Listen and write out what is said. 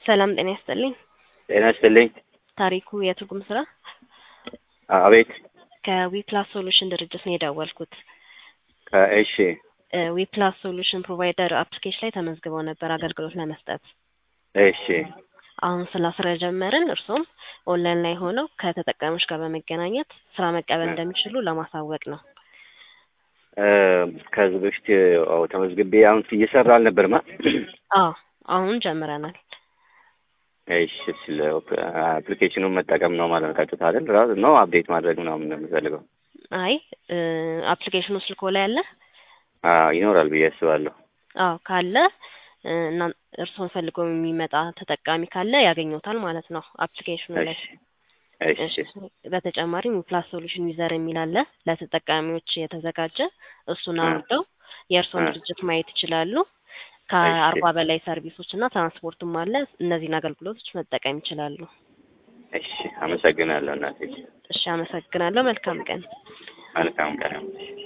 ሰላም ጤና ይስጥልኝ። ጤና ይስጥልኝ። ታሪኩ የትርጉም ስራ አቤት። ከዊፕላስ ሶሉሽን ድርጅት ነው የደወልኩት። ከእሺ ዊፕላስ ሶሉሽን ፕሮቫይደር አፕሊኬሽን ላይ ተመዝግበው ነበር አገልግሎት ለመስጠት። እሺ አሁን ስራ ስለጀመርን እርሶም ኦንላይን ላይ ሆነው ከተጠቃሚዎች ጋር በመገናኘት ስራ መቀበል እንደሚችሉ ለማሳወቅ ነው። እ ከዚህ በፊት ያው ተመዝግቤ አሁን እየሰራ አልነበርማ። አዎ አሁን ጀምረናል። እሺ ስለ አፕሊኬሽኑን መጠቀም ነው ማለት ነው። ቀጥታ አይደል ራሱ ነው አፕዴት ማድረግ ምናምን ነው የምፈልገው። አይ አፕሊኬሽኑ ስልኮ ላይ አለ? አዎ ይኖራል ብዬ አስባለሁ። አዎ ካለ እና እርስዎን ፈልጎ የሚመጣ ተጠቃሚ ካለ ያገኙታል ማለት ነው አፕሊኬሽኑ ላይ። እሺ እሺ በተጨማሪም ፕላስ ሶሉሽን ዩዘር የሚል አለ ለተጠቃሚዎች የተዘጋጀ እሱን አውርደው የእርስዎን ድርጅት ማየት ይችላሉ። ከአርባ በላይ ሰርቪሶች እና ትራንስፖርትም አለ። እነዚህን አገልግሎቶች መጠቀም ይችላሉ። እሺ አመሰግናለሁ እናቴ። እሺ አመሰግናለሁ። መልካም ቀን። መልካም ቀን